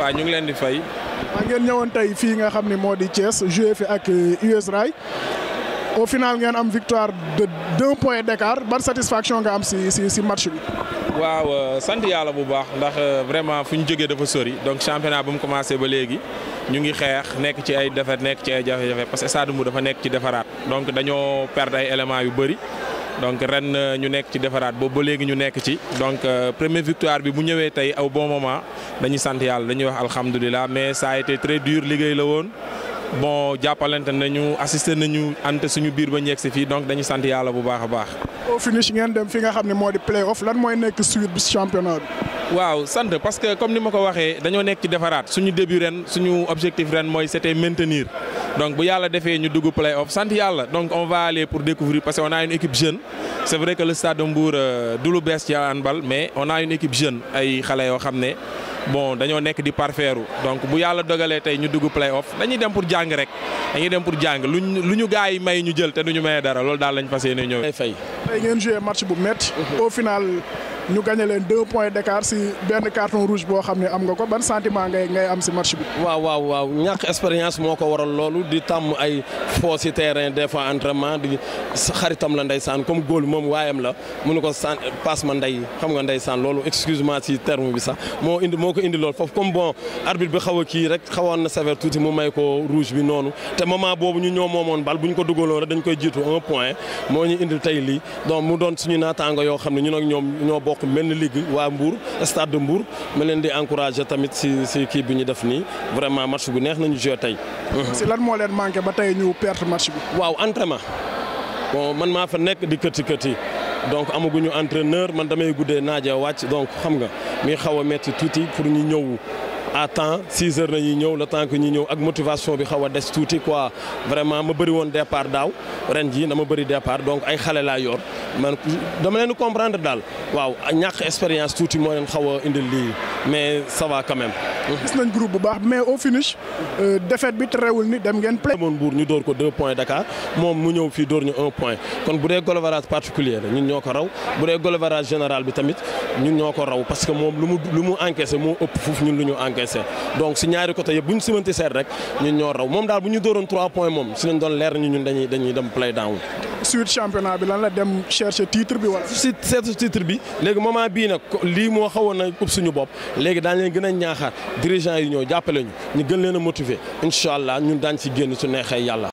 waaw ñu ngi leen di fay. maa ngeen ñëwoon tey fii nga xam ne moo di Thiès joué fi ak US Rail au final ngeen am victoire de deux points d'écart ban satisfaction nga am si si si match bi. waaw sant yàlla bu baax ndax vraiment fu ñu jógee dafa sori donc championnat bu mu commencé ba léegi ñu ngi xeex nekk ci ay défaite nekk ci ay jafe-jafe parce que stade Mbour dafa nekk ci defaraat donc dañoo perdre ay éléments yu bëri. donc ren ñu nekk ci defaraat boobu ba léegi ñu nekk ci donc première victoire bi bu ñëwee tey au bon moment dañuy sant yàlla dañuy wax alhamdulilah mais ça a été très dur liggéey la woon bon jàppalante nañu assisté nañu ante suñu biir ba ñeeg si fii donc dañuy sant yàlla bu baax a baax. au finish ngeen dem fi nga xam ne moo di play off lan mooy nekk suite bi championnat bi. waaw sant parce que comme ni ma ko waxee dañoo nekk ci defaraat suñu début ren suñu objectif ren mooy c'était maintenir donc bu yàlla defee ñu dugg play off sant yàlla donc on va aller pour découvrir parce que on a une équipe jeune c'est vrai que le stade de Mbour du lu bees ci handball mais on a une équipe jeune ay xale yoo xam ne bon dañoo nekk di parfaire donc bu yàlla dogalee tey ñu dugg play off dañuy dem pour jàng rek dañuy dem pour jàng luñ lu ñu gars yi may ñu jël te duñu maye dara loolu daal lañ fas yéene ñëw. fay tey ngeen joué match bu métti. au final ñu gagné leen deux points d'écart si benn carton rouge boo xam ne am nga ko ban sentiment ngay ngay am si match bi. waaw waaw waaw ñàkk expérience moo ko waral loolu di tàmm ay foo si terrain des fois entraînement di xaritam la ndeysaan comme góol moom waayam la mënu ko san passe ma ndey xam nga ndeysaan loolu excuse-moi si terme bi sax moo indi moo ko indi loolu foofu comme bon arbitre bi xaw a kii rek xawoon na sévère tuuti mu may ko rouge bi noonu te moment boobu ñu ñoo moomoon bal bu ñu ko dugaloon rek dañ koy jiitu un point moo ñu indil tey lii donc mu doon suñu naataango yoo xam ne ñun ak ñoom ñoo bokk mel ni ligue waa Mbour stade de Mbour ma leen di encourager tamit si si kii bi ñu def nii vraiment match bu neex nañu joué tey. si lan moo leen manqué ba tey ñu perte match bi. waaw entraînement bon man maa fa nekk di këti këti donc amaguñu entraîneur man damay guddee naaje wàcc donc xam nga mi xaw a metti tuuti pour ñu ñëw. à temps 6 heures nañuy ñëw le temps que ñu ñëw ak motivation bi xaw a des tuuti quoi vraiment ma bëri woon départ daaw ren jii dama bëri départ donc ay xale laa yor man dama leen comprendre daal waaw ñàkk expérience tuuti moo leen xaw a indil lii mais ça va quand même. gis nañ groupe bu baax mais au finish défaite bi terewul ni dem ngeen play. moon Mbour ñu door ko deux points Dakar moom mu ñëw fii door ñu un point kon bu dee goal average particulier la ñun ñoo ko raw bu dee goal average général bi tamit ñun ñoo ko raw parce que moom lu mu lu mu encaissé moo ëpp foofu ñun lu ñu encaissé donc si ñaari côté yëpp bu ñu simanti seet rek ñun ñoo raw moom daal bu ñu dooroon trois points moom si lañ doon leer ñu ñun dañuy dañuy dem play down. suite championnat bi lan la dem chercher titre bi wala. si seet titre bi léegi moment bii nag lii moo xawoon na ëpp suñu bopp léegi daañu leen gën a ñaaxaat dirigeant yi ñëw jàppale ñu ñu gën leen a motiver incha allah ñun daañ si génn su neexee yàlla.